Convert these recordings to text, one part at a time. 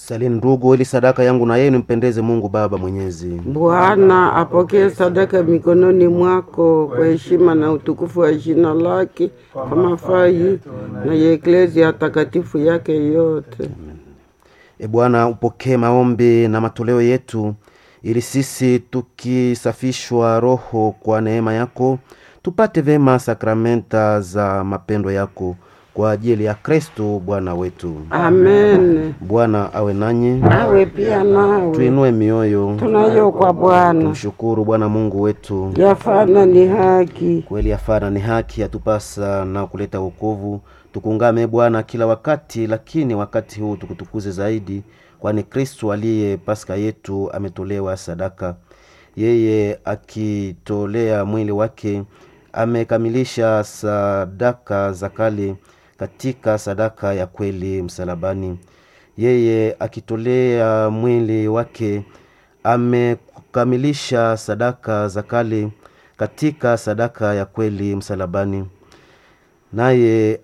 salini ndugu, ili sadaka yangu na yenu mpendeze Mungu Baba Mwenyezi. Bwana apokee sadaka mikononi mwako kwa heshima na utukufu wa jina lake, kwa mafaa yetu na ya eklezia takatifu yake yote. E Bwana, upokee maombi na matoleo yetu, ili sisi tukisafishwa roho kwa neema yako tupate vema sakramenta za mapendo yako kwa ajili ya Kristo Bwana wetu. Amen. Bwana awe nanyi, Awe pia nawe, tuinue mioyo, tunayo kwa Bwana, tumshukuru Bwana Mungu wetu. yafana ni haki. Kweli yafana ni haki, yatupasa na kuleta wokovu. Tukungame Bwana kila wakati, lakini wakati huu tukutukuze zaidi, kwani Kristo aliye Pasaka yetu ametolewa sadaka. Yeye akitolea mwili wake amekamilisha sadaka za kale katika sadaka ya kweli msalabani. Yeye akitolea mwili wake amekamilisha sadaka za kale katika sadaka ya kweli msalabani. Naye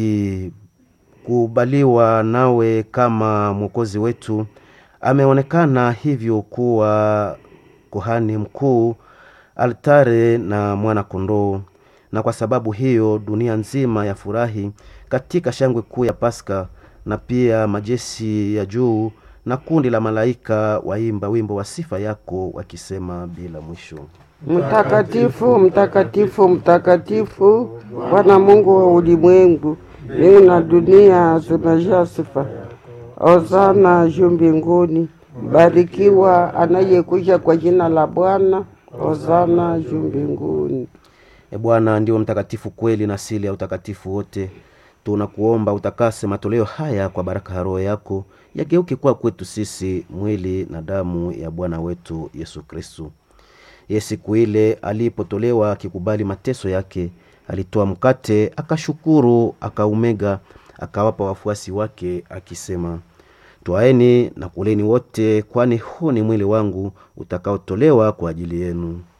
akikubaliwa nawe kama mwokozi wetu, ameonekana hivyo kuwa kuhani mkuu, altare na mwana kondoo. Na kwa sababu hiyo dunia nzima yafurahi katika shangwe kuu ya Pasaka, na pia majeshi ya juu na kundi la malaika waimba wimbo wa sifa yako wakisema bila mwisho. Mtakatifu, mtakatifu, mtakatifu, Bwana Mungu wa ulimwengu, mbingu na dunia zimejaa sifa. Hosana juu mbinguni, mbarikiwa anayekuja kwa jina la Bwana. Hosana juu mbinguni. E Bwana ndio mtakatifu kweli na asili ya utakatifu wote. Tunakuomba utakase matoleo haya kwa baraka ya Roho yako, yageuke kuwa kwetu sisi mwili na damu ya Bwana wetu Yesu Kristu. Ye siku ile alipotolewa akikubali mateso yake, alitoa mkate, akashukuru, akaumega, akawapa wafuasi wake akisema, twaeni na kuleni wote, kwani huu ni mwili wangu utakaotolewa kwa ajili yenu.